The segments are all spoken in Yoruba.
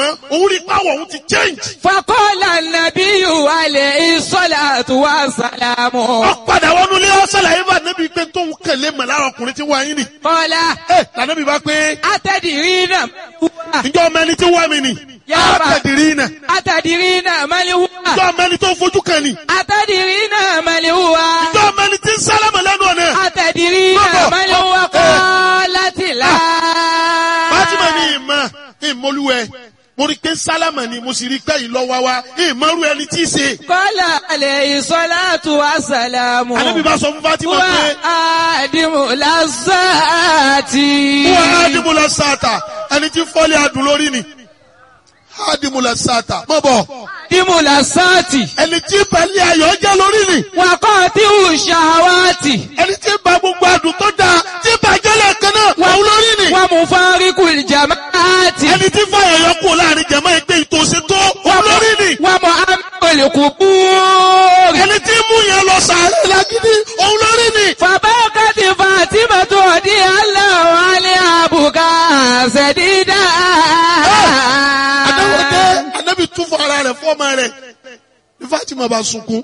mọ́ òun rí pàwọ̀ òun ti change. فقال النبي عليه الصلاة والسلام ó padà wọnú ilé ọ̀sẹ̀ làyè bá nẹ́bí pé tóun kẹ̀lé mọ̀ lára ọkùnrin tí wọ́n yín nì. قال ẹ lànàbí bá pé أتدرين هو ǹjọ́ ọmọ ẹni tí wọ́n mi nì. Yá bá. àtẹ̀dìrí nà. أتدرين من هو ǹjọ́ ọmọ ẹni tó fojú kan nì. أتدرين من هو ǹjọ́ ọmọ ẹni tí ń sálámà lẹ́nu ọ̀nà. أتدرين بابا. من هو قالت لا Fatima ní ìmọ̀ ìmọ̀lúwẹ̀ mo rí pé sálámà ni mo sì rí pé ìlọ́wà wa ìmọ̀rú ẹni tí í ṣe. قال عليه الصلاة والسلام Ànábì bá sọ fún Fatima هو pé آدم لذات wọ́n ádìmúlẹ̀ sáàtà ẹni tí fọ́lẹ̀ adùn lórí ni. ádìmúlẹ̀ sáàtà mọ̀ bọ̀ آدم لذات ẹni tí pẹ̀lẹ́ ayọ̀ jẹ́ lórí ni. وقاطع الشهوات ẹni tí ba gbogbo adùn tó dáa tí bàjẹ́ lẹ́ẹ̀kan náà wà lórí ni. ومفارق الجماعات ẹni tí fàyà yọ kú láàrin jẹ̀mọ́ ẹgbẹ́ ìtòsí tó wà lórí ni. ومؤمن القبور ẹni tí mú yẹn lọ sàárẹ̀ lágídí òun lórí ni. فبكت فاطمة رضي الله عنها بكاء شديدا Adáwọ̀dé Anábì tún fún ara rẹ̀ fọ́ọ̀mà rẹ̀ ní Fatima bá sunkún.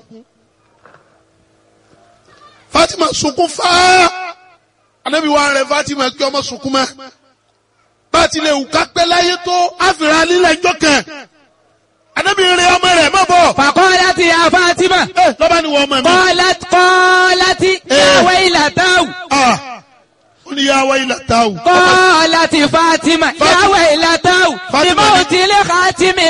Fatima sunkún fáá. Anábì wá rẹ̀ Fatima kí ọmọ sunkún mọ́. Bá a ti lè wù ká pẹ́ láyé tó àfìrà lílẹ̀ ẹjọ́ kan. Anábì rẹ̀ ọmọ rẹ̀ má bọ̀. فقالت يا فاطمة Ẹ lọ́ba ni wọ́n ọmọ mi. قالت قالت يا إيه. ويلته Ah, Ó ní yá wáyé làtà o. قالت فاطمة يا فاطمة. ويلته فاطمة. لموت لخاتم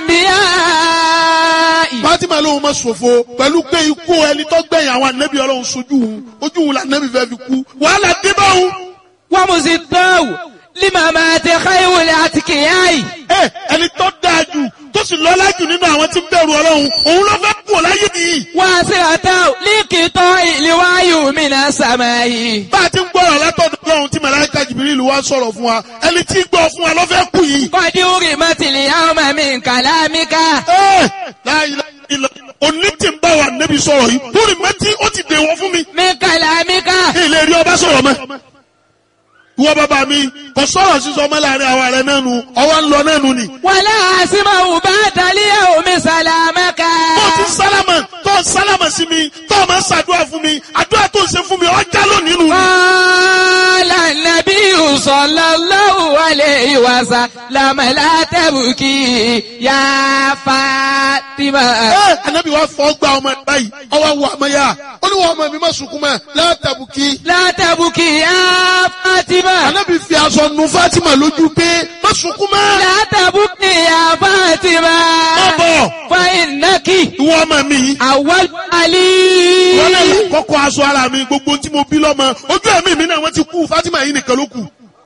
الأنبياء Fatima lóun ma ṣòfò pẹ̀lú pé ikú ẹni tó gbẹ̀yìn àwọn ànábì ọlọ́run sojú òun ojú òun làǹnábì fẹ́ fi kú wàhálà dé bá òun. ومزداه لما مات خير الأتقياء ẹ ẹni tó dáa jù tó sì lọ́lá jù nínú àwọn tí ń bẹ̀rù ọlọ́run òun ló fẹ́ kú láyé nìyí. واسرته لقطاع الوحي من السماء bá a ti ń gbọ́rọ̀ látọ̀dọ̀ ọlọ́run tí màláíkà jìbìrìlù wá sọ̀rọ̀ fún wa ẹni tí ń gbọ́ fún wa ló fẹ́ kú yìí. قد أرمت اليوم من كلامك ẹ láyé ilẹ̀ òní tí ń bá wa nẹ́bi sọ̀rọ̀ yìí lórí mẹ́tí ó ti dèwọ̀ fún mi. من كلامك ilé rí ọba sọ̀rọ̀ mọ́. ìwọ bàbá mi kò sọ̀rọ̀ sísọ ọmọ láàrin àwa rẹ̀ náà nu ọwọ́ ń lọ náà nu ni. ولا أسمع بعد اليوم سلامك tó ti sálámà tó sálámà sí mi tó máa ń ṣàdúrà fún mi àdúrà tó ń ṣe fún mi ọjà lónìí nù. قال النبي صلى الله عليه وسلم لا تبكي يا فاطمة ẹ anabi wa fọ gba ọmọ ẹ báyìí ọwọ wọ ọmọ yá ó ní wọn ọmọ mi má sunkún mọ́ látàbùkì. لا تبكي يا فاطمة anabi fi aṣọ nu fatima lójú pé má sunkún mọ́. لا تبكي يا فاطمة má bọ̀ فإنك ìwọ ọmọ mi yìí. أول wọ́n علي lè kọ́kọ́ aṣọ ara mi gbogbo tí mo bí lọ́mọ ojú ẹ̀mí mi náà wọ́n ti kú fatima yìí nìkan ló kù.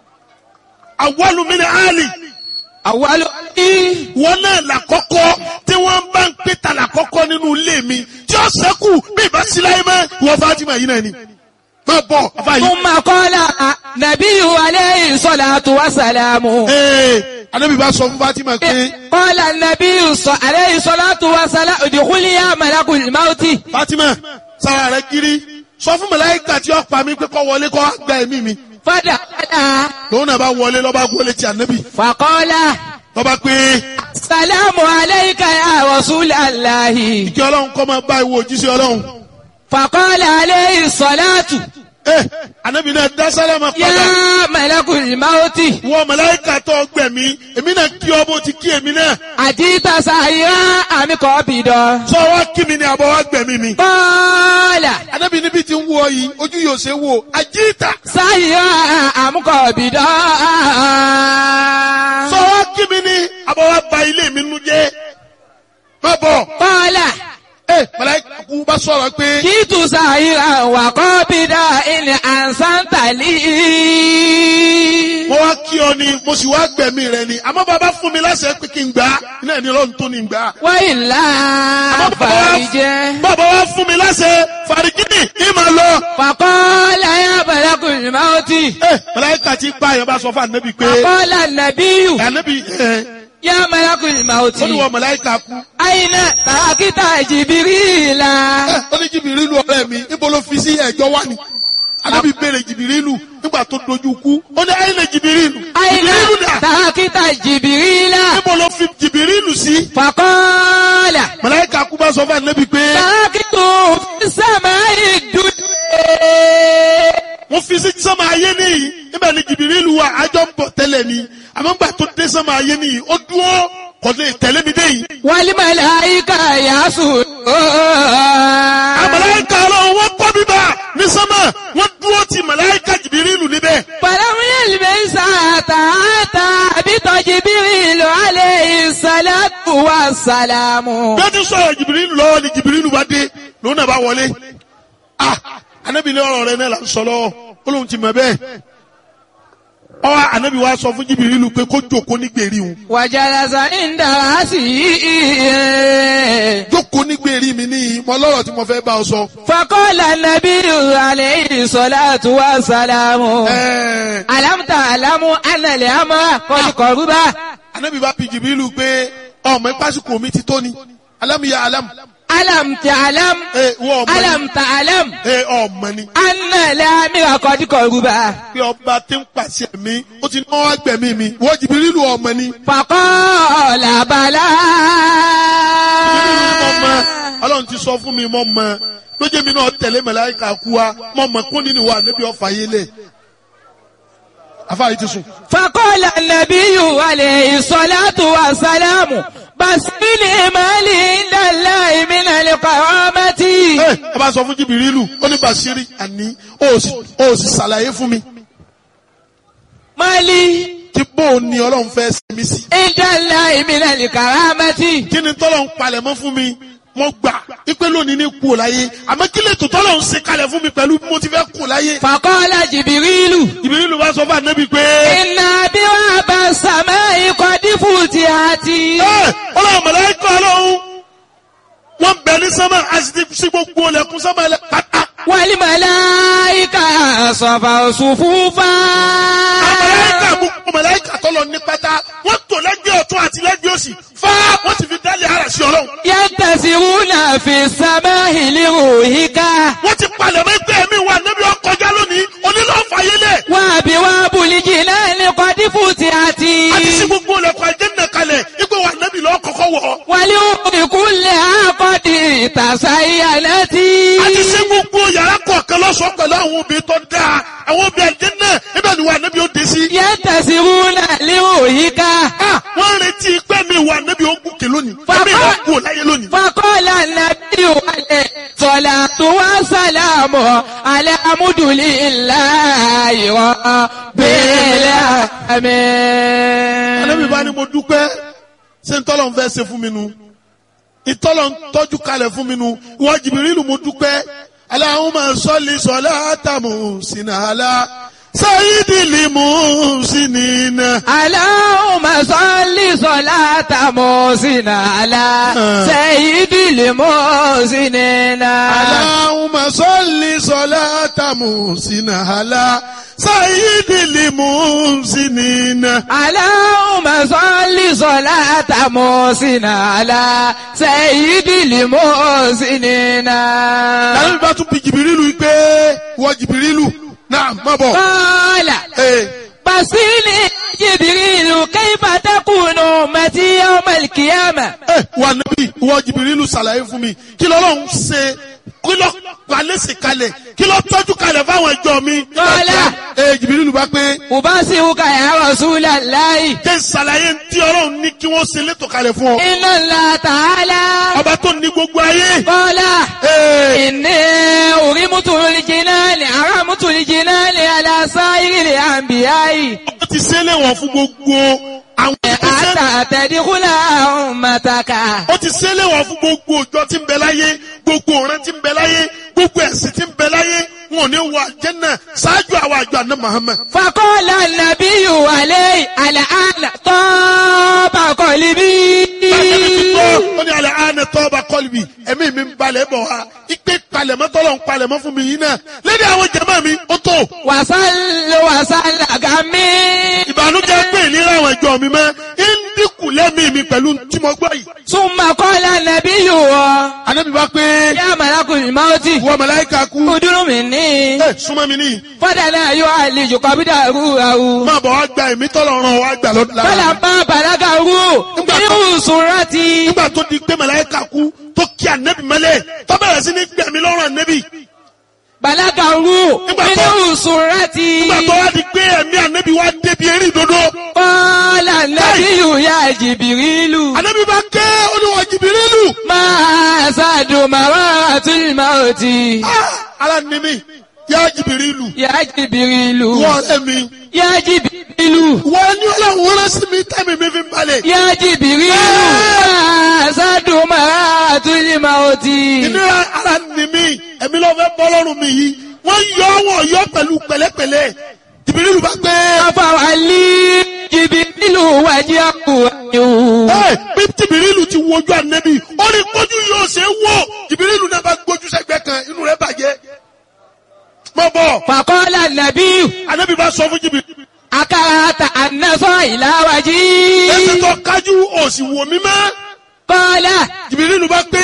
àwọlù mi ni ali أول علي wọn náà làkọ́kọ́ tí wọ́n bá ń pè ta làkọ́kọ́ nínú ilé mi tí ó sẹ́kù bí ìbá sí láyé mọ́ ìwọ fatima yìí náà ni. má bọ̀ afa yìí. ثم قال نبي عليه الصلاة والسلام ee anabi bá sọ fún fatima pé قال النبي ص- عليه الصلاة والسلام ادخلي يا ملك الموت fatima sara rẹ kiri sọ fún màláíkà tí ó pa mí pé kó wọlé kó gba ẹ̀mí mi فدخل lòun náà bá wọlé lọ́ba gbólé ti anabi فقال lọ́ba pé السلام عليك يا رسول الله kí ọlọ́run kọ́ máa bá ìwọ òjíṣẹ́ ọlọ́run. فقال عليه الصلاة ee anabi náà dá sálámà padà يا ملك الموت wọ màláíkà tó gbẹ̀mí èmi náà kí ọ bó ti kí èmi náà أجيت سائرا أم قابضا sọ wá kí mi ni àbọ̀ wá gbẹ̀mí mi. قال anabi níbi tí ń wọ yìí ojú yóò ṣe wò àjíìtà سائرا أم قابضا sọ wá kí mi ni àbọ̀ wá ba ilé mi nu jẹ́ má bọ̀ قال ee màláíkà kú bá sọ̀rọ̀ pé جئت سائرا وقابضا إن أحسنت لي mo wá kí ọ ni mo sì wá gbẹ̀mí rẹ ni àmọ́ bàbá fún mi láṣẹ pé kí n gbà á iná ẹni ọlọ́run tó ní gbà á. وإلا àmọ́ bàbá wá- فرج bàbá wá fún mi láṣẹ fàrígìnì ní màá lọ. فقال يا ملك الموت ee màláíkà ti pa àyàn bá sọ fún ànábì pé فقال النبي ànábì ẹ يا ملك الموت ó ní wọ màláíkà kú. أين تركت جبريل ẹ ó ní jìbìrì lu ọ̀rẹ́ mi níbo ló fi sí ẹ̀jọ́ wá ni. anabi béèrè jìbìrìlù nígbà tó dojú kú ó ní ayé lè jìbìrìlù Àyìnlá jìbìrìlù dà tàkítà jìbìrìlà. níbo ló fi jìbìrìlù sí. Fàkọ́ọ̀là. màláíkà kú bá sọ fún anabi pé Tàkítù sàmà ìdúdú. wọ́n fi sí sánmà ayé nìyí níbẹ̀ ni jìbìrìlù wa àjọ ń bọ̀ tẹ́lẹ̀ ni àmọ́ nígbà tó dé sánmà ayé nìyí ó dúró kò lè tẹ̀lé mi dé yìí. Wàlímàláìkà yàásù. àmàláíkà ọlọ́run wọ́n kọ́ bíbá ní sánmà wọ́n dúró ti màláíkà jìbìrìlù níbẹ̀. Fàlámúyẹ̀lì mẹ́sà àtàtà àbítọ̀ jìbìrìlù alẹ́ ìsàlátù wa sàlámù. bí wọ́n ti sọ̀rọ̀ jìbìrìlù lọ́wọ́ ni jìbìrìlù bá dé lòun náà bá wọlé. ah anabi ní ọ̀rọ̀ rẹ náà là ń sọ lọ́wọ́ ó lóun ti mọ̀ bẹ́ẹ̀. ọwọ́ anabi wa sọ fún jìbìrìlù pé kó jókòó ní gbèrí òun. Wàjàlásà ń dára sí i. jókòó ní gbèrí mi níyì mọ lọ́rọ̀ tí mo fẹ́ bá ọ sọ. Fakọ́lá nàbírù alẹ́ ìsọ̀látù wa sàlámù. ẹ̀ẹ́ Alámùtà alámù ánàlẹ̀ àmọ́ kọ́lùkọ́rùbá. anabi bá bi jìbìrìlù pé ọmọ ìpásíkò mi ti tó ni alámìyá alámù. Alámùtà alámù. ẹ wọ́n ọmọ ni Alámùtà alámù. ẹ ọmọ ni Ánàlẹ̀ àmìrà kọ́lùkọ́rùbá. pé ọba tí ń pàṣẹ mi ó ti náwó agbẹ̀mí mi wọ́n jìbìrìlù ọmọ ni. Fakọ́lá bàlá. Jìbìrìlù ni mo mọ ọlọ́run ti sọ fún mi mo mọ lójú mi náà tẹ̀lé màláíkà kú wa mo mọ kún nínú wa níbi ọ̀fà yé lẹ̀ afáàyè ti sùn. فقال النبي عليه الصلاة والسلام بسيني مالي عند الله من القوامة ẹ ẹ bá sọ fún jìbìrìlù ó ní Bàṣírí àní ó sì ó sì ṣàlàyé fún mi مالي tí bóun ni ọlọ́run fẹ́ ṣe mí sí. عند الله من الكرامة kí ni tọ́lọ̀ ń palẹ̀ mọ́ fún mi mo gbà ipe lónìí ní kú ò láyé àmọ́ kí lè tó tọ́lọ̀ ń ṣe kalẹ̀ fún mi pẹ̀lú bí mo ti fẹ́ kú láyé. فقال جبريل jìbìrìlù bá sọ fún ànábì pé إن أبواب السماء قد فتحت ẹ ọlọ́run màláíkà ọlọ́run wọ́n bẹ̀ ní sánmà àti sí gbogbo ọlẹ́kùn sánmà ẹlẹ́ pátá. والملائكة صفوا صفوفا màláíkà gbogbo màláíkà tọ́lọ̀ ní pátá wọ́n tò lẹ́gbẹ̀ẹ́ ọ̀tún àti lẹ́gbẹ̀ẹ́ òsì fá wọ́n ti fi dálé ara sí ọlọ́run. ينتسرون في السماء لروحك wọ́n ti palẹ̀ mọ́ ẹgbẹ́ mi wà níbi ọkọjá lónìí onílọ́ọ̀fàyélẹ̀ وأبواب الجنان قد فتحت àti sí gbogbo ọlẹ́kùn àjẹ́nà kalẹ̀ ipò wà níbi lọ́ọ́ kọ́kọ́ wọ̀ ọ́. ولأم كلها قد تزينت àti sí gbogbo yàrá kọ̀ọ̀kan lọ́sọ̀ọ́ pẹ̀lú àwọn obìnrin tó dáa àwọn obìnrin àjẹ́nà ibẹ̀ ni wà níbi ó dé sí. ينتسرون لروحك Ah, wọ́n retí pé mi wà níbi ogun kè lónìí. Bàbá- Ẹ̀mí ìwà kú láyé lónìí. فقال النبي عليه الصلاة والسلام على حمد لله رب Ànábì bá العالمين ní mo dúpẹ́ ṣé ń tọ́lọ̀ ń fẹ́ ṣe fún mi nu. Ìtọ́lọ̀ ń tọ́jú kalẹ̀ fún mi nu. Ìwọ Jìbìrìlù mo dúpẹ́. Allahumma salli salata muhsina ala sayyidil muhsinina. اللهم صل صلاة محسن على سيد المحسنين Allahumma salli salata muhsina ala sayyidil muhsinina. اللهم صل صلاة محسن على سيد المحسنين Ànábì bá tún bi Jìbìrìlù yìí pé ìwọ Jìbìrìlù náà má bọ̀. قال Ee. بصيني جبريل كيف تكون أمتي يوم القيامة ẹ wà níbí ìwọ jìbìrìlù ṣàlàyé fún mi kí lọ́lọ́run ṣe kí lọ́ palẹ́sì kalẹ̀ kí lọ́ tọ́jú kalẹ̀ fáwọn ẹjọ́ mi. Kọ́lá. ẹ jìbìrìlù bá pé أبصرك يا رسول الله jẹ́ ṣàlàyé tí ọlọ́run ní kí wọ́n ṣe létò kalẹ̀ fún ọ. إن الله تعالى ọba tó ní gbogbo ayé. قال Ee, إني أرمت الجنان أرمت الجنان على سائر الأنبياء ó ti ṣe é léwọ̀n fún gbogbo àwọn ìgbésẹ̀. حتى تدخل أمتك ó ti ṣe é léwọ̀n fún gbogbo òjò tí ń bẹ láyé gbogbo ọ̀rẹ́ tí ń bẹ láyé gbogbo ẹ̀sìn tí ń bẹ láyé wọn ò ní wọ àjẹ́nà ṣáájú àwọn àjọ àná Muhammad. فقال النبي عليه الآن طاب قلبي Bàtẹ́mi ti gbọ́, ó ní alẹ́ àánẹ tọ́ba kọ́lùbì, ẹ̀mí mi ń balẹ̀ bọ̀ wá. Ipe palẹ̀mọ́ tọ́lọ̀ ń palẹ̀mọ́ fún mi yìí náà. Lédè àwọn jẹ̀mọ́ mi, ó tó. وصل وصل غمي Ìbànújẹ́ pé ìlera àwọn ẹ̀jọ́ mi mọ́. Ń dínkù lẹ́mí mi pẹ̀lú tí mo gbọ́ yìí. ثم قال النبي nàbí yòó anabi bá pé yá malakul mauti wọ màláíkà kú kúdúrú mi ní. ẹ súnmọ́ mi níyì fọ́dà náà yóò àlejò kọ́bídà rú àwù. máa bọ̀ wá gba ẹ̀mí tọ́lọ̀ ràn wá gbà lọ́dún Fọlá lára bá bàlágà rú Nígbà tó- nínú sùnrátì. nígbà tó di pé màláíkà kú tó kí anabi mọ́lẹ̀ tó bẹ̀rẹ̀ sí ní gbẹ̀mí lọ́rùn anabi Bàlágà rú Nígbà tó- nínú sùnrátì. nígbà tó wá di pé ẹ̀mí anabi wá débi eré ìdodo Kọ́lá nàbí yóò yá jìbìrìlù. anabi bá ké olúwa jìbìrìlù Máa ṣàdùn màwá àtúnyìmá òtí. Ah, ara ni mi yá jìbìrìlù Yá jìbìrìlù. wọ́n ọ̀rẹ́ mi Yá jìbìrìlù. wọ́n ní ọlọ́run rán sí mi tẹ́mi mi fi ń balẹ̀ Yá jìbìrìlù. Máa ṣàdùn màwá àtúnyìmá òtí. ìnira ara ni mi ẹ̀mí ló fẹ́ bọ́ lọ́rùn mi yìí wọ́n yọ wọ́n yọ pẹ̀lú pẹ̀lẹ́pẹ̀lẹ́ jìbìrìlù bá gbé Afawali jìbìrìlù wájú àkùrọ̀. ẹ bí jìbìrìlù ti wojú ànẹ́bí ó ní kójú yóò ṣe é wò jìbìrìlù náà bá gbójú sẹ́gbẹ́ kan inú rẹ̀ bàjẹ́ mọ́ bọ̀ Fàkọ́lá nàbí ànẹ́bí bá sọ fún jìbìrìlù akárata ànásọ́ ìlàwájí. ẹsẹ̀ tó kájú òsì wò mí mọ́ Kọ́lá jìbìrìlù bá gbé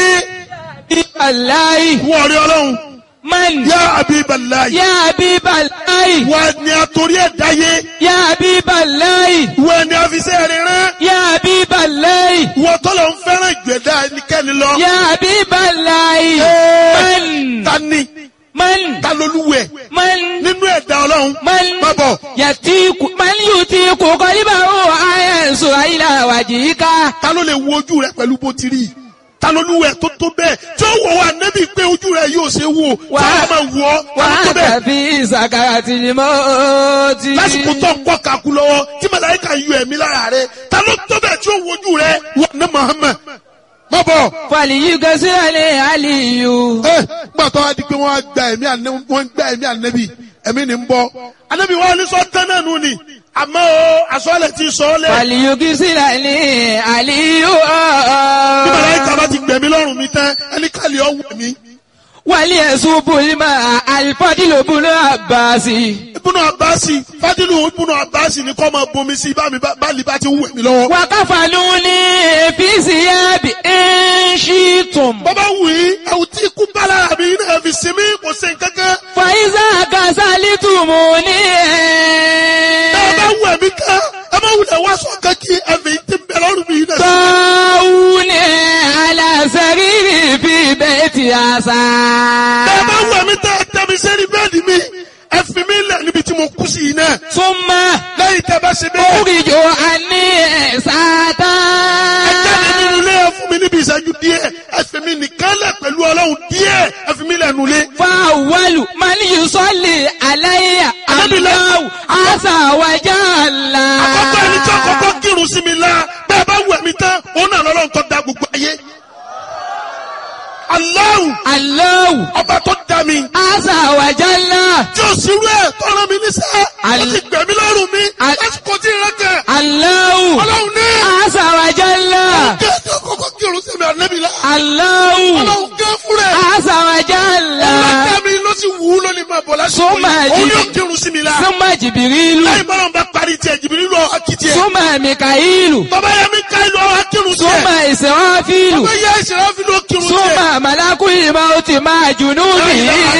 ìbàláì wọ́n rí ọlọ́run man yá abibalayi yá bíbàláì wọ́n ni àtòrí ẹ̀ dáyé yá bíbàláì wọ́n ni àfisẹ́ rẹ̀ rán yá bíbàláì wọ́n tọ́lọ̀ ń fẹ́ràn ìgbẹ́dá ẹnikẹ́ni lọ. yá bíbàláì Ẹ́ẹ̀, man ta ni man ta lolúwẹ̀ man nínú ẹ̀dá ọlọ́run man má bọ̀ yàtíkù man yùtíkù kọ́líbà ó àyẹ̀sọ̀ ìlàwájí ká. ta ló lè wo ojú rẹ pẹ̀lú bó ti rí i ta lolúwẹ̀ tó tó bẹ́ẹ̀ tí ó wọ̀ wá nẹ́bí pé ojú rẹ yóò ṣe wò Wà- tí a máa wọ̀ ọ́ ta ló tó wàá bẹ́ẹ̀ tàbí ìsàkàrà tìlímọ́ọ́tì. lásìkò tó ń kọ́ kakú lọ́wọ́ tí màláíkà yọ ẹ̀mí lára rẹ ta ló tó bẹ́ẹ̀ tí ó wo ojú rẹ wà ní Muhammad má bọ̀ fàlìyí gẹ́sílẹ̀ àlìyù. ẹ gbà tó wá di pé wọ́n á gba ẹ̀mí ànẹ́ wọ́n ń gba ẹ̀mí ànẹ́bí ẹ̀mí ni ń bọ́ ànẹ́bí wọn ní sọ tán náà nù ni àmọ́ o àsọ̀lẹ̀ ti sọ ọ́ lẹ̀ fàlìyí gẹ́sílẹ̀ àlìyù. bí màláíkà bá ti gbẹ̀mí lọ́rùn mi tán ẹni kàlẹ́ ọ̀ wù mí. wàlí ẹ̀sùn bùnmá àlìfọ́dìlò bùnú àbáàsì. ibùnú abasi fadilu ibùnú abasi ni kọ́ máa bomi sí bá mi bá lè bá ti wù mí lọ́wọ́. wàkàfàlù ní fíìsì yábì ẹ̀ńṣìtùm. bàbá wù yí ẹ̀wù tí ikú bá lára mi náà fi sinmi kò sí nǹkankan. fàyíṣà kàṣálítùmù ní tá a bá ẹ̀. wù ẹ̀mí kan ẹ má wulẹ̀ wá sọ kankí ẹ̀fẹ̀ yìí ti ń bẹ lọ́rùn mi náà. tọ́wù ní aláṣẹ́rìrì fi bẹ́ẹ̀ ti àṣà. tá a bá wù ẹ̀mí tẹ́ ẹ tẹ́ mi sẹ́ni bẹ́ẹ̀ni mi ẹ fi mi lẹ̀ níbi tí mo kú sí yìí náà. súnmọ́. lẹ́yìn tẹ́ bá ṣe bẹ́ẹ̀. Oríjò àní ẹ̀sátá. ẹ jáde nínú ilé ẹ fún mi níbi ìṣẹ́jú díẹ̀ ẹ fi mi nìkan lẹ̀ pẹ̀lú ọlọ́run díẹ̀ ẹ fi mi lẹ̀ nulẹ̀. Fáwọ́lù máa ní Yusọ́lì aláyà Anábìlẹ̀. aláwù àṣàwájà ńlá. àkọ́kọ́ ẹni tí àkọ́kọ́ kírun sí mi la bẹ́ẹ̀ bá wù ẹ̀mí tán òun náà lọ́lọ́run tó da gbogbo ayé. Allahu Aláwù ọba tó da mi àṣàwájà ńlá. tí o sì rú ẹ̀ tọ́ra mi níṣẹ́ ó Al- ti gbẹ̀mí lọ́rùn mi Al- lásìkò tí ì rẹ́kẹ̀ Aláwù ọlọ́run ní àṣàwájà ńlá. kí ẹni àkọ́kọ́ kírun sí mi ànẹ́bí la Aláwù ọlọ́run gé fúnrẹ̀ àṣàwájà ńlá. ọlọ́jà mi ló sì wù ú lónìí máa bọ̀ lásìkò Súnmọ́ yìí òun ẹ̀jì- yóò kírun sí mi la Súnmọ́ Jìbìrìlù. láì bọ́lá bá parí tiẹ̀ jìbìrì lọ akitiẹ̀ Súnmọ́ Mìkàílù. bàbá yẹn mi ká ìlú ọ̀hún akírun tiẹ̀ Súnmọ́ Ìsìráfílù. bàbá yẹn ìṣẹ̀lẹ̀ fi ló kírun tiẹ̀. Súnmọ́ Màlákùlì máa ti máa jùnú bí.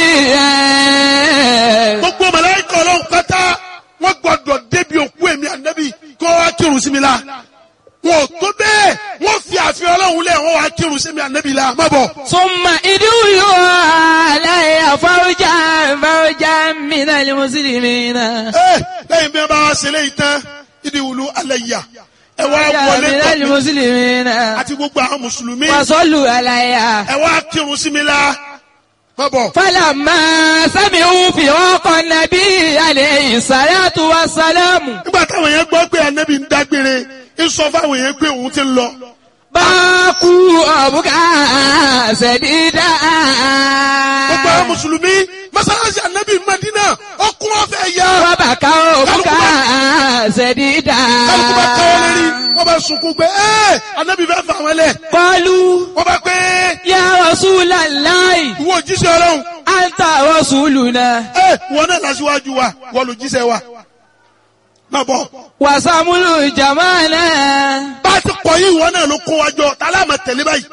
gbogbo màláíkà ọlọ́run pátá wọ́n gbọ́dọ̀ débi òkú èmi ànábì kó wá kírun sí mi la wọn ò tó bẹ́ẹ̀ wọ́n fi àfihàn ọlọ́run lẹ̀ wọ́n wá kírun sí mi ànábì la má bọ̀. Súnmọ́ ìdúró aláìyá fáwọ́jà fáwọ́jà mìíràn ní Mùsùlùmí náà. ẹ lẹ́yìn bí wọ́n bá wá ṣe léyìí tán ìdí wùlú alẹ́ yà ẹ wá wọlé mìíràn ní tọ̀ mí Mùsùlùmí náà. àti gbogbo àwọn mùsùlùmí Wàsọ́lù aláìyá. ẹ wá kírun sí mi la má bọ̀. Fálàmà sábì ń fi ọkọ̀ nàbí àlẹ́ ìsàlátù wa sálámù. nígbà táwọn yẹn gbọ́ pé ànábì ń dágbére ń sọ fáwọn yẹn pé òun ti ń lọ. Báàkú ọ̀bùkà ṣẹ̀dídà. gbogbo àwọn mùsùlùmí mọ́sálásí ànábì Madina ọkùn ọ̀fẹ́ yá. Bàbàkà ọ̀bùkà ṣẹ̀dídà. kálukú bá káwọ́ lérí wọ́n bá sunkún pé ẹ́ ànábì fẹ́ fà wọ́n lẹ̀. Kọlu wọ́n bá pé ya Rasulallahi. ìwọ òjíṣẹ́ ọlọ́run Anta Rasuluna. ẹ́ wọ́n náà lásìwájú wa wọ́n ló jíṣẹ́ wa. má bọ̀ Wàsàmúlù Jamana. bá a ti pọ̀ yìí wọ́n náà ló kó wa jọ tá a láàmà tẹ̀lé báyìí.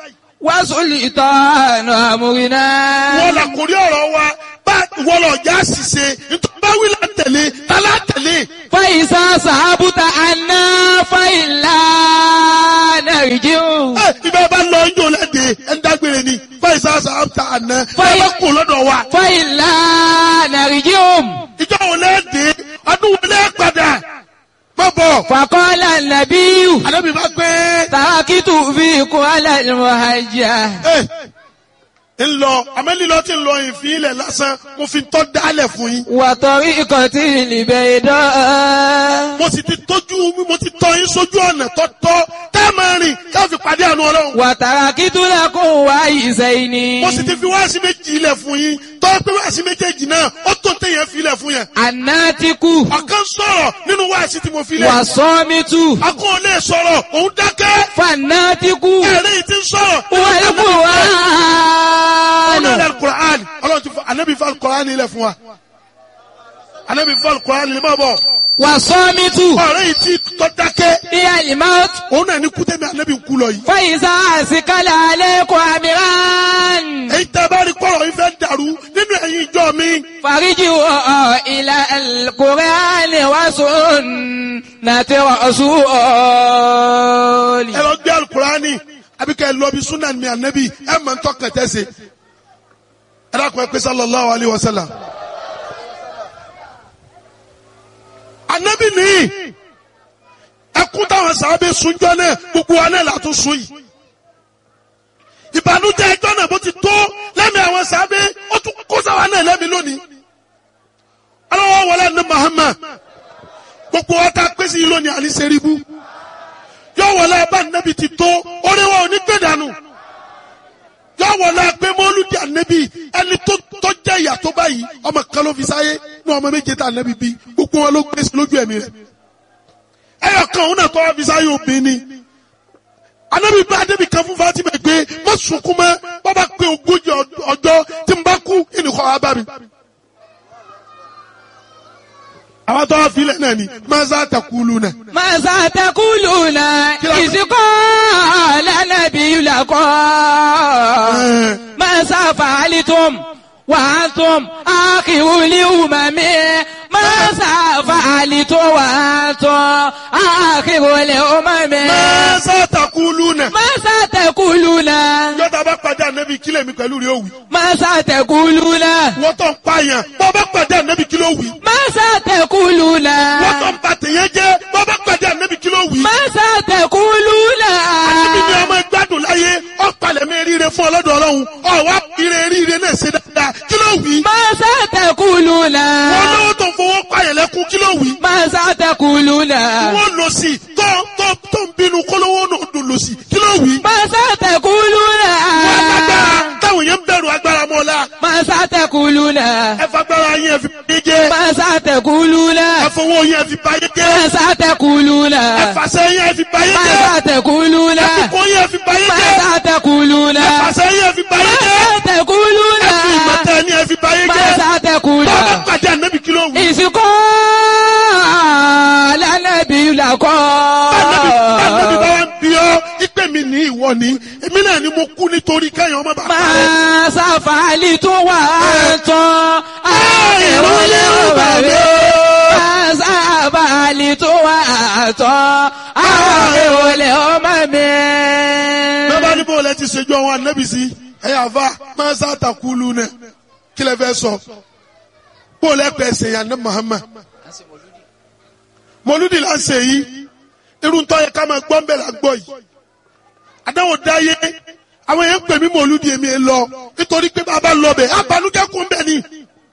وسلطان أمرنا wọ́n là kórí ọ̀rọ̀ wa bá wọ́n lọ já ṣìṣe nítorí bá wí là ń tẹ̀lé tá là ń tẹ̀lé. فإذا صحبت عنا فإلا نرجع ẹ ibẹ̀ bá lọ ijó lẹ́dẹ̀ ẹ̀ ń dágbére ni fáìsà sàbàtà àná ẹ Fáì- bá kú lọ́dọ̀ wa. فإلا نرجع ìjọ wo lẹ́dẹ̀ ọdún wo lẹ́ padà má bọ̀. فقال النبي àdébí bá gbé تركت فيكم على المهجة ẹ ń lọ àmẹ́lílọ́ tí ń lọ ìfín ilẹ̀ lásán mo fi tọ́ dálẹ̀ fún yín. وطريقة البيضاء mo sì ti tójú mo ti tọ́ yín sójú ọ̀nà tọ́tọ́ tẹ́ ẹ máa rìn ká fi pàdé àánú ọlọ́run. وتركت لكم وعيسين mo sì ti fi wáàsí méjì ilẹ̀ fún yín tọ́ pé wáàsí méjèèjì náà ó tó téèyàn fi ilẹ̀ fún yẹn. الناتك ọ̀kan sọ̀rọ̀ nínú wáàsí tí mo fi lẹ̀. والصامت akọ́ ò lè sọ̀rọ̀ òun dákẹ́. فالناتك ẹ̀rẹ́ yìí ti ń sọ̀rọ̀. ọ̀nà والقرآن ilẹ̀ alukur'an ọlọ́run ti fọ anabi fọ alukur'an ilẹ̀ fún wa. anabi fọ alukur'an ilẹ̀ máa bọ̀. والصامت ọ̀rẹ́ yìí ti tọ́ dákẹ́. هي الموت òun náà ní kútẹ́mi anabi ń kú lọ yìí. فإذا أسكل عليكم أمران èyí tẹ́ bá rí kọ́rọ̀ yìí fẹ́ dàrú nínú ẹ̀yin ìjọ mi. فارجعوا إلى القرآن وسنة رسول ẹ lọ gbé alukurani àbí kẹ́ ẹ lọ bí sunan mi anabi ẹ mọ̀ ntọ́ kẹtẹ́ se. ẹ dákun ẹ pé sallallahu alayhi wa sallam. anabi ni ẹkún táwọn sábẹ́ sunjọ́ náà gbogbo wa náà látún sun yìí. ìbànújẹ́ ẹjọ́ náà bó ti tó lẹ́mìí àwọn sábẹ́ ó tún kó sáwa náà lẹ́mìí lónìí. aláwọ̀ wọlé ní Muhammad gbogbo wa ta pèsè yìí lónìí àní sẹ́ríbù yọ wọlé abá nẹbi ti tó oríwọ òní gbé dànù yọ wọlé agbé mọlúdi ànẹbi ẹni tó tó jẹ ìyà tó báyìí ọmọ kan ló fi sáyé ní ọmọ méje tá ànẹbi bí gbogbo wọn ló gbé sí lójú ẹ̀mí rẹ̀ ẹyọ kan òun náà tó wá fi sáyé obìnrin ni ànẹbi bá ànẹbi kan fún Fatima gbé má sunkún mọ́ bàbá pé ogójì ọjọ́ tí n bá kú ìnìkọ́ wa bá mi àwọn tó wá filẹ̀ náà ni maza takulu náà. ماذا تقولون إذ قال النبي لكم ماذا فعلتم وأنتم آخر الأمم ماذا فعلتم وأنتم آخر الأمم maza takulu náà. ماذا تقولون yọta bá pàdé ànábì kílẹ̀ mi pẹ̀lú rí òwì. ماذا تقولون wọ́n tó ń pààyàn bọ́ bá pàdé ànábì kí ló wì. ماذا تقولون wọ́n tó ń ba tèèyàn jẹ́ bọ́ bá pàdé ànábì kí ló wì. ماذا تقولون ànábì ni ọmọ ìgbádùn láyé ọ̀pàlẹ̀ mi ríire fún ọlọ́dọ̀ ọlọ́run ọ̀wá ire ríire náà ṣe dáadáa kí ló wì. ماذا تقولون wọ́n lówó tó ń fowó pààyàn lẹ́kún kí ló wì. ماذا تقولون wọ́n lọ sí i tó tó tó ń bínú kólówó náà dùn lọ sí i kí ló wì. ماذا تقولون wọ́n agbára táwọn yẹn ń bẹ̀rù agbára mọ́lá ماذا تقولون ẹ fagbára yẹn fi báyé jẹ́ ماذا تقولون ẹ fowó yẹn fi báyé jẹ́ ماذا تقولون ẹ fàṣẹ yẹn fi báyé jẹ́ ماذا تقولون ẹ fipò yẹn fi báyé jẹ́ ماذا تقولون ẹ fàṣẹ yẹn fi báyé jẹ́ ماذا تقولون ẹ fi ìmọ̀tẹ́ ni ẹ fi báyé jẹ́ ماذا تقولون bàbá pàdé ànábì kí ló wù. ìsìnkú lánàbí làkọ́. Ànábì ànábì bá wá ń bí ọ ìpè mi ní ìwọ ni èmi náà ni mo kú nítorí kẹ́yìn ọmọ bàbá rẹ. máa ṣàfàlì tó wà tán. àìrólé ọba mi. máa ṣàfàlì tó wà tán. àìrólé ọmọ mi. bẹ́ẹ̀ bá ní bó lẹ ti ṣèjọ àwọn ànábì sí ẹ̀yà àfa máa ń sàtàkùlù náà kí lẹ fẹ́ sọ bó lẹ pẹ̀ ṣèyàn ní Muhammad mọlúdì là ń ṣe yìí irú ń tọ́ yẹ ká máa gbọ́ ń bẹ̀ là ń gbọ́ yìí àdáwò dáyé àwọn èèyàn ń pè mí mọlúdì èmi ẹ lọ nítorí pé bàbá lọ bẹ̀ abanújẹ́ kún bẹ̀ ni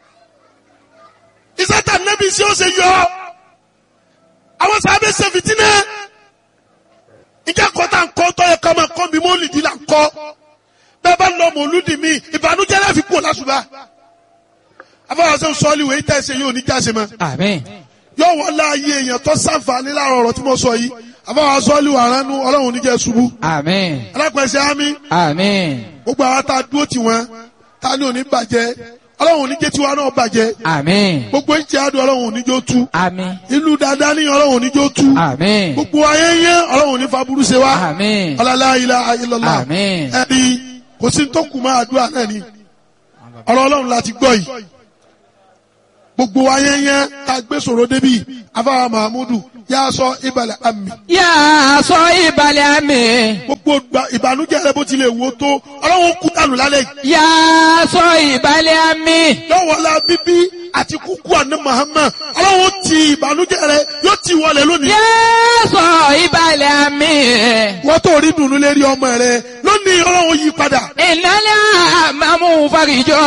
ìsátà nẹ́bí sí ó ṣe yọ àwọn sábẹ́ ṣe fìtínà ìjà kọ́tà ń kọ́ tọ́ yẹ ká máa kọ́ mi mọ́lìdì là ń kọ́ bẹ́ẹ̀ bá lọ mọlúdì mi ìbànújẹ́ láfi kú lásùbà afọwọ́sẹ́ sọ́ọ́lì wẹ̀ ìtẹ́ ṣe yóò ní jáse mọ́ àmín. yóò wọ́n láàyè èèyàn tó sàǹfààní láàrọ̀ ọ̀rọ̀ tí mo sọ yìí àbáwá sọ́ọ́lù àránú ọlọ́run oníjẹ́ ṣubú àmín. alápẹ̀sẹ̀ ámì àmín. gbogbo àwọn tá a dúró tì wọ́n tá a ní òní bàjẹ́ ọlọ́run oníjẹ́ tiwa náà bàjẹ́ àmín. gbogbo ìjẹ́ àdùn ọlọ́run oníjó tú àmín. ìlú dáadáa ní ọlọ́run oníjó tú àmín. gbogbo ayé yẹn ọlọ́run oní faburú ṣe wá àmín. ọlọ́lá ilaha illallah àmín. ẹ̀rí kò sí tó kù máa àdúrà náà ni ọ̀rọ̀ ọlọ́run láti gbọ́ yìí gbogbo wa yẹn yẹn ká gbé sọ̀rọ̀ débi afáwa mahamudu yà sọ ìbàlẹ̀ àmì Yà sọ ìbàlẹ̀ àmì. gbogbo gba- ìbànújẹ́ rẹ bó tilẹ̀ wò tó ọlọ́run kú dànù lálẹ́ yìí Yà sọ ìbàlẹ̀ àmì. lọ́wọ́lá bíbí àti kúkú àná Muhammad ọlọ́run ti ìbànújẹ́ rẹ yóò ti wọlé lónìí Yà sọ ìbàlẹ̀ àmì. wọ́n tó rí dùnú lérí ọmọ rẹ lónìí ọlọ́run yí padà Ìnálẹ̀ àmàmú farijọ́.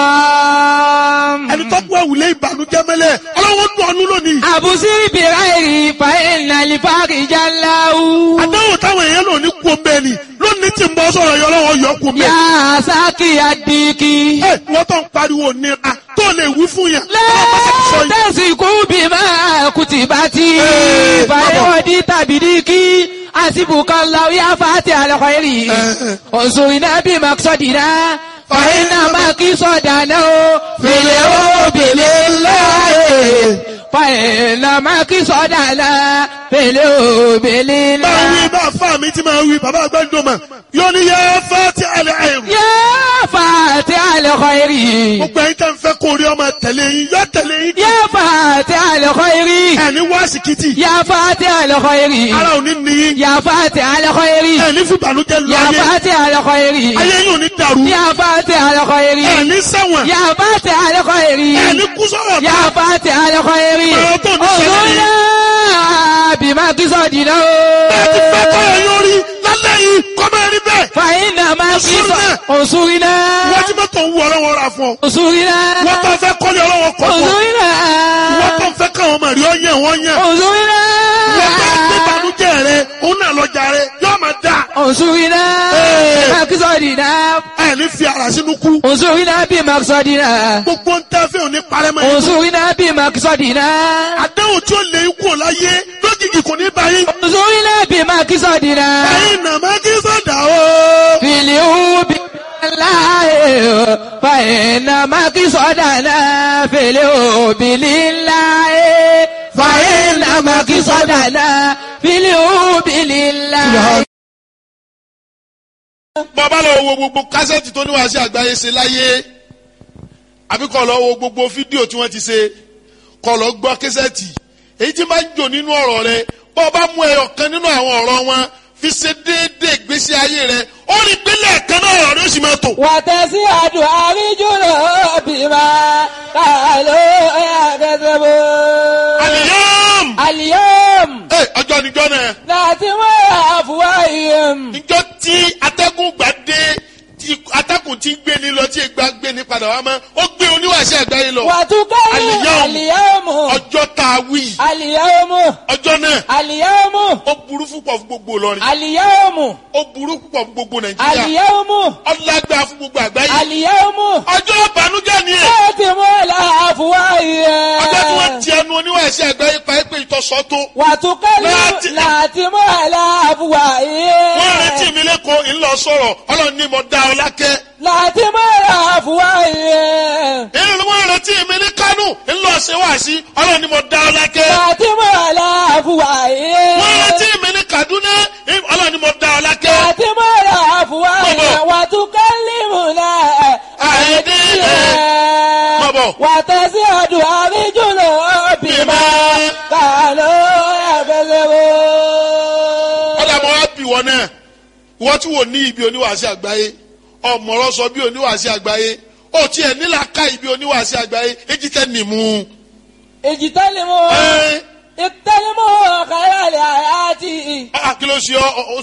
ẹni tó gbọ́ wùlé ìbànújẹ́ mẹ́lẹ̀ ọlọ́run dùn ọ́nú lónìí Àbùsí bìráìrì fa ìnàlì farijá láwù. àdáwò táwọn èèyàn lò ní kú omi ẹni lónìí tí ń bọ́ sọ̀rọ̀ yọ ọlọ́run yọ kú omi Yà ẹni. sákì àdìkì. ẹ wọ́n tó ń pariwo nira tó lè wí fún yẹn ọlọ́run bá ti sọ yìí. Lẹ́tẹ̀sìkú bí máa kùtì bá ti. Ee, Fàyọ̀dí tàbí díkì. Àsìbùkọ́ lọ yá fàtí àlọ́kọ̀ èrì. Ee. Òṣùrìnà bí màkìsọ̀dìnà. Fàyínà màkìsọ̀dànà o. Fèlè o bèlè láàyè. Fàyínà màkìsọ̀dànà. Fèlè o bèlè máa wí láàyè. bá fà mí tí máa wí bàbá àgbàdo mà yóò ní yẹ fẹ́ ti àlẹ́ àìrù. Yá fàtí àlọ́kọ̀ èrì. gbogbo ẹ̀yin tẹ́ ń fẹ́ kó rí ọmọ tẹ̀lé yín yọ tẹ̀lé yín. Yá fàtí àlọ́kọ̀ èrì. ẹni wá síkìtì Yá fàtí àlọ́kọ̀ èrì. ara ò ní níyín يا فاتح الخير ẹni fún ìbànújẹ́ lọ يا ayé فاتح الخير ayé yóò ní dàrú يا فاتح الخير ẹni sẹ́wọ̀n يا فاتح الخير ẹni kú sọ̀rọ̀ يا فاتح الخير Ọ̀rọ̀ tó ní ṣẹlẹ̀ yìí. انظرنا بما قصدنا bẹ́ẹ̀ ti fẹ́ kọ́ ẹ yóò rí lálẹ́ yìí kọ́ máa rí bẹ́ẹ̀ فإنما انصرنا. قصد انصرنا wọ́n ti mọ́tò ń wú ọlọ́wọ́ ra fún ọ انصرنا wọ́n tó fẹ́ kọ́lé ọlọ́wọ́ kọ́ fún ọ انصرنا wọ́n tó fẹ́ káwọn ọmọ rí ọ yẹn wọ́n yẹn انصرنا wọ́n tó gbé ìbànújẹ́ rẹ òun náà lọ́jà rẹ yóò máa dà انصرنا Ee. بما قصدنا ẹni fi ara sínú kú انصرنا بما قصدنا gbogbo ń tẹ́ fẹ́ òní parẹ́ mọ́ yín انصرنا بما قصدنا àdéhùn tí ó lè kú ò láyé lójijì kò ní báyìí انصرنا بما قصدنا ẹ̀yin nàmá kí sọ̀dà o. في اليوم لله فإنما قصدنا في اليوم لله فإنما قصدنا في اليوم لله bàbá lọ wo gbogbo kásẹ̀tì tó níwáṣẹ́ àgbáyé ṣe láyé àbí kọ́ lọ wo gbogbo fídíò tí wọ́n ti ṣe kọ́ lọ gbọ́ kásẹ̀tì èyí tí máa ń jò nínú ọ̀rọ̀ rẹ bọ́ ọ bá mú ẹyọ kan nínú àwọn ọ̀rọ̀ wọn fi ṣe déédéé ìgbésí ayé rẹ ó rí pélé ẹ̀kan náà ọ̀rọ̀ rẹ ó sì máa tò. وتسعد أرجل بما قالوا يكذبون àlìyàm اليوم ẹ ọjọ́ níjọ́ náà ناتم أفواههم níjọ́ tí atẹ́gùn gbà dé tí atẹ́gùn ti ń gbé ní lọ tí ìgbà gbé ní padà wá mọ́ ó gbé oníwàṣẹ́ àgbáyé lọ وتكلم اليوم. اليوم ọjọ́ tá a wí اليوم ọjọ́ náà اليوم ó burú púpọ̀ fún gbogbo Ìlọrin اليوم ó burú púpọ̀ fún gbogbo Nàìjíríà اليوم ọlágbá fún gbogbo àgbáyé اليوم ọjọ́ ìbànújẹ́ ni ẹ̀ ناتم الأفواههم ọjọ́ tí wọ́n ti ẹnu oníwàṣẹ́ àgbáyé pa é pé ìtọ́sọ́ tó وتكلم ناتم. ناتم wọ́n الأفواههم retí mi lẹ́kọ̀ọ́ ńlọ sọ̀rọ̀ ọlọ́run ní mo dá ọ lákẹ́ ناتم الأفواههم èyí ni wọ́n retí mi ní Kánò ńlọ ṣe wá sí ọlọ́run ní mo dá ọ lákẹ́ ناتم wọ́n الأفواههم retí mi ní Kaduna ọlọ́run ní mo dá ọ lákẹ́ ناتم الأفواههم وتكلمنا أيديهم. بابا. وتزداد أرجلهم بما كانوا يكذبون ọ̀dà mọ́ wá bì wọ́n náà wọ́n tí wò ní ibi oníwàásí àgbáyé ọ̀mọ̀rọ̀ sọ bí oníwàásí àgbáyé ó tiẹ̀ nílà ká ibi oníwàásí àgbáyé èjì tẹ́ nìmú. اجتنبوا ẹ اجتنبوا خير الحياة ẹ kí ló ṣe ọ ọ